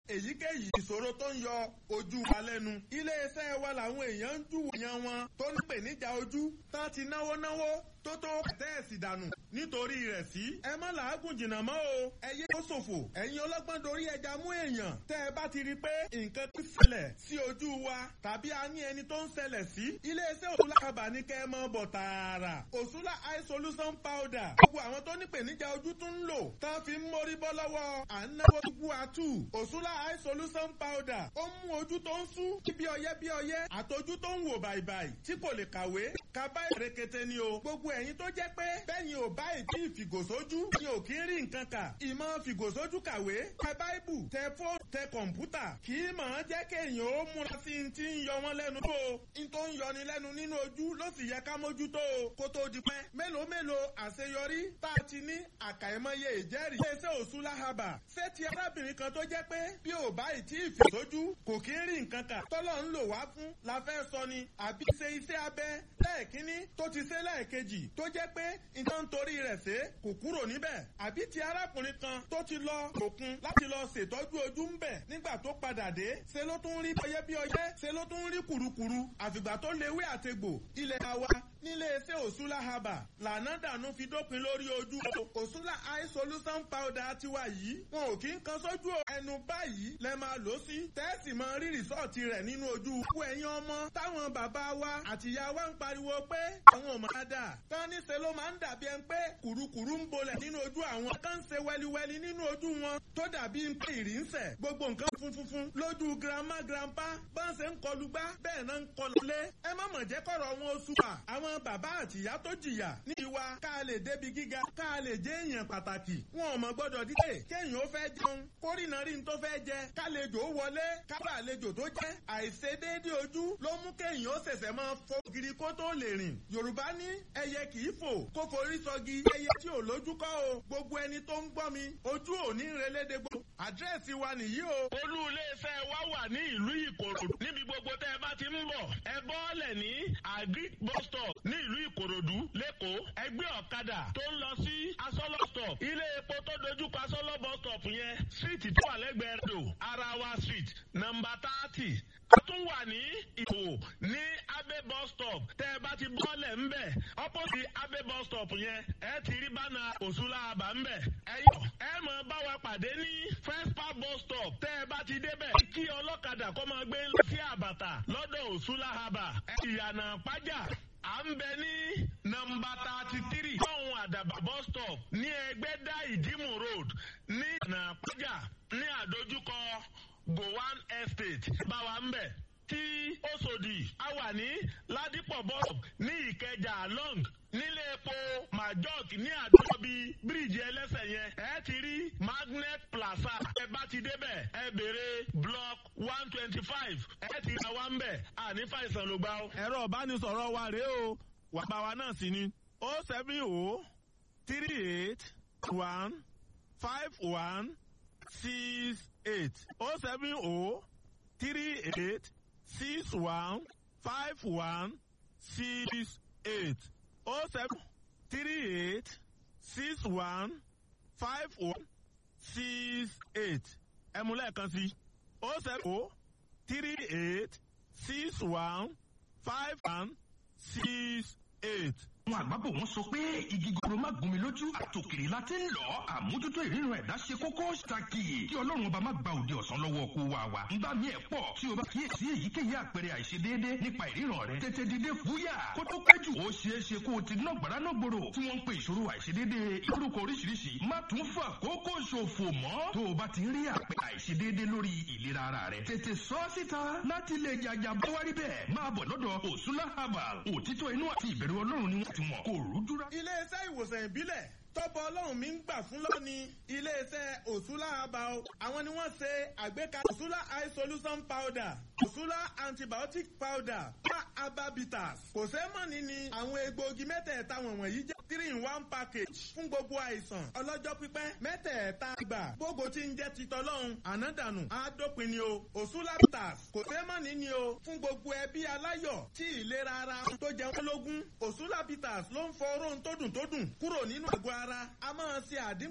èyíkéyìí ìṣòro tó ń yọ ojú wa lẹ́nu. iléeṣẹ́ wa làwọn èèyàn ń júwò yan wọn tó ní pèníjà ojú tán ti náwó náwó tó tó tẹ́ẹ̀sì dànù nítorí rẹ̀ sí. ẹ má làágùn jìnnà mọ́ o ẹ yé kó ṣòfò ẹ̀yin ọlọ́gbọ́n dorí ẹja mú èèyàn tẹ́ ẹ bá ti rí i pé nǹkan ti ṣẹlẹ̀ sí ojú wa tàbí a ní ẹni tó ń ṣẹlẹ̀ sí. iléeṣẹ́ òṣùlá kaba ní kẹ́ ẹ mọ́ bọ̀ tààrà òṣùlá eye solution powder gbogbo àwọn tó ní pèníjà ojú tún ń lò tán fi ń mórí bọ́ lọ́wọ́ à ń náwó gbogbo àtù òṣùlá eye solution powder ó mú ojú tó ń sú bí ọyẹ́ bí ọyẹ́ àtọjú tó ń wò bàìbàì tí kò lè kàwé kaba ìrèkété ni o gbogbo ẹ̀yin tó jẹ́ pé bẹ́yìn ò bá ìdí ìfìgòsójú ni ò kí ń rí nǹkan kà ìmọ̀ fìgòsójú kàwé tẹ báìbù tẹ fóònù tẹ kọ̀ǹpútà kì í mọ̀ ọ́n jẹ́ kéèyàn ó múra sí i ti ń yọ wọn lẹ́nu tó o n tó ń yọni lẹ́nu nínú ojú ló sì yẹ ká mójútó o kó tó di pẹ́ mélòó mélòó àṣeyọrí tá a ti ní àkàìmọye ìjẹ́rìí iléeṣẹ́ òṣù láhàbà ṣé ti arábìnrin kan tó jẹ́ pé bí ò bá ìdí ìfìgòsójú kò kí ń rí nǹkan kà tọ́lọ́ ń lò wá fún la fẹ́ sọ ni àbí ṣe iṣẹ́ abẹ lẹ́ẹ̀kínní tó ti ṣe lẹ́ẹ̀kejì tó jẹ́ pé nǹkan torí rẹ̀ ṣe kò kúrò níbẹ̀ àbí ti arákùnrin kan tó ti lọ òkun láti lọ ṣètọ́jú ojú ń bẹ̀ nígbà tó padà dé ṣe ló tún rí ọyẹ́ bí ọyẹ́ ṣe ló tún rí kùrukùru àfìgbà tó léwé àtegbò ilẹ̀ àwa nílé iṣẹ́ òṣùlá haba lànà dànù fi dópin lórí ojú o òṣùlá eye solution powder tiwa yìí wọn ò kí ń kan sójú ẹnu báyìí lẹ máa lò sí tẹ́sì máa rí rìsọ́ọ̀tì rẹ̀ nínú ojú kú ẹ̀yin ọmọ táwọn bàbá wa àtìyá wa ń pariwo pé àwọn ò máa dà tán ní ṣe ló máa ń dàbí ẹni pé kùrukùru ń bolẹ̀ nínú ojú àwọn kan ń ṣe wẹliwẹli nínú ojú wọn tó dàbí pé ìrì ń sẹ̀ gbogbo nǹkan funfun lójú grandma grandpa bá ń ṣe ń kọlu gbá bẹ́ẹ̀ náà ń kọlu lé ẹ má mọ̀ jẹ́ kọ̀rọ̀ wọn oṣù wa àwọn bàbá àtìyá tó jìyà ní ìwà ká lè débi gíga ká lè jẹ́ èèyàn pàtàkì wọn ò mọ̀ gbọ́dọ̀ dídè kéèyàn ó fẹ́ jẹun kórìnà rí n tó fẹ́ jẹ kálejò wọlé kábà àlejò tó jẹ́ àìṣedéédé ojú ló mú kéèyàn ó ṣẹ̀ṣẹ̀ máa fo giri kó tó lè rìn yorùbá ní ẹyẹ kì í fò kó forí sọgi ẹyẹ tí ò lójú kọ́ o gbogbo ẹni tó ń gbọ́ mi ojú ò ní relédè gbogbo àdírẹ́sì wa nìyí o. olú iléeṣẹ́ wa wà ní ìlú ìkòròdú níbi gbogbo tẹ́ ẹ bá ti ń bọ̀ ẹ bọ́ọ̀lẹ̀ ní agric bus stop ní ìlú ìkòròdú lẹ́kọ̀ọ́ ẹgbẹ́ ọ̀kadà tó ń lọ sí asọ́lọ́ stop ilé epo tó dojúkọ asọ́lọ́ bus stop yẹn síìtì tó wà lẹ́gbẹ̀ẹ́ rẹ̀ o arawa street nọmba thirty a tún wà ní ìkò ní abe bus stop tẹ́ ẹ bá ti bọ́ọ̀lẹ̀ ńbẹ̀ opposite abe bus stop yẹn ẹ ti rí bánà òṣùlá àbá ńbẹ̀ ẹ̀yọ́ ẹ mọ̀ bá wa pàdé ní first park bus stop tẹ́ ẹ bá ti débẹ̀ kí ọlọ́kadà kọ́ máa gbé lọ sí àbàtà lọ́dọ̀ òṣùlá àbá ìyànà pàjá à ń bẹ ní nọmba thirty three fọ́hún àdàbà bus stop ní ẹgbẹ́dá ìdímù road ní ìyànà pàjá ní àdójúkọ gowan estate báwa ń bẹ̀ tí Òṣòdì a wà ní ládìpọ̀ bus ní ìkẹjà long nílé epo majok ní àdúgbò bíi bíríìjì ẹlẹ́sẹ̀ yẹn ẹ ti rí magnet plaza ẹ bá ti débẹ̀ ẹ béèrè block one twenty five ẹ ti ra wa ń bẹ̀ àní fàìsàn ló gbà ó. ẹ̀rọ ìbánisọ̀rọ̀ wa rèé o wàbá wa náà sì ni o seven o three eight one five one six eight o seven o three eight six one five one six eight o seven three eight six one five one six eight ẹ mú lẹ́ẹ̀kan sí o seven o three eight six one five one six eight àwọn àgbàbọ̀ wọn sọ pé igi goro má gún mi lójú àtòkèrè la ti ń lọ àmójútó ìrírun ẹ̀dá ṣe kókó ṣàkì kí ọlọ́run ọba má gba òde ọ̀sán lọ́wọ́ kó wa wa nígbà míì ẹ̀ pọ̀ tí o bá kíyèsí èyíkéyìí àpẹẹrẹ àìṣedéédé nípa ìríran rẹ tètè dìde fúyà kó tó pẹ́ jù ó ṣeé ṣe kó o ti ná gbàrà náà gbòòrò tí wọ́n ń pe ìṣòro àìṣedéédé ìrúkọ oríṣiríṣi má tún fà kókó ṣòfò mọ́ tó o bá ti rí àpẹẹrẹ àìṣedéédé lórí ìlera ara rẹ tètè sọ síta láti lè jàjà bó wá rí bẹ́ẹ̀ máa bọ̀ lọ́dọ̀ òṣùlá herbal òtítọ́ inú àti ìbẹ̀rù ọlọ́run ni wọ́n ti mọ̀ kó rújú rá. iléeṣẹ́ ìwòsàn ìbílẹ̀ tọ́pọ̀ ọlọ́run mi ń gbà fún lọ́ni iléeṣẹ́ òṣùlá abao àwọn ni wọ́n ṣe àgbékalẹ̀ òṣùlá eye solution powder òṣùlá antibiotic powder pa ababitas kò sẹ́mọ̀nì ni àwọn egbòogi mẹ́tẹ̀ẹ̀ta wọ̀nyí jẹ́ three in one package fún gbogbo àìsàn ọlọ́jọ́ pípẹ́ mẹ́tẹ̀ẹ̀ta gbà gbogbo tí ń jẹ́ titọ́lọ́hún ànádànù àádópin ni o òṣùlá bitters kò sẹ́mọ̀nì ni o fún gbogbo ẹbí aláyọ̀ tí ìlera ara tó jẹ wọ́n lógún òṣùlá bitters ló ń fọ oró tó dùn tó dùn kúrò nínú àgọ́ ara a máa ṣe àdínkù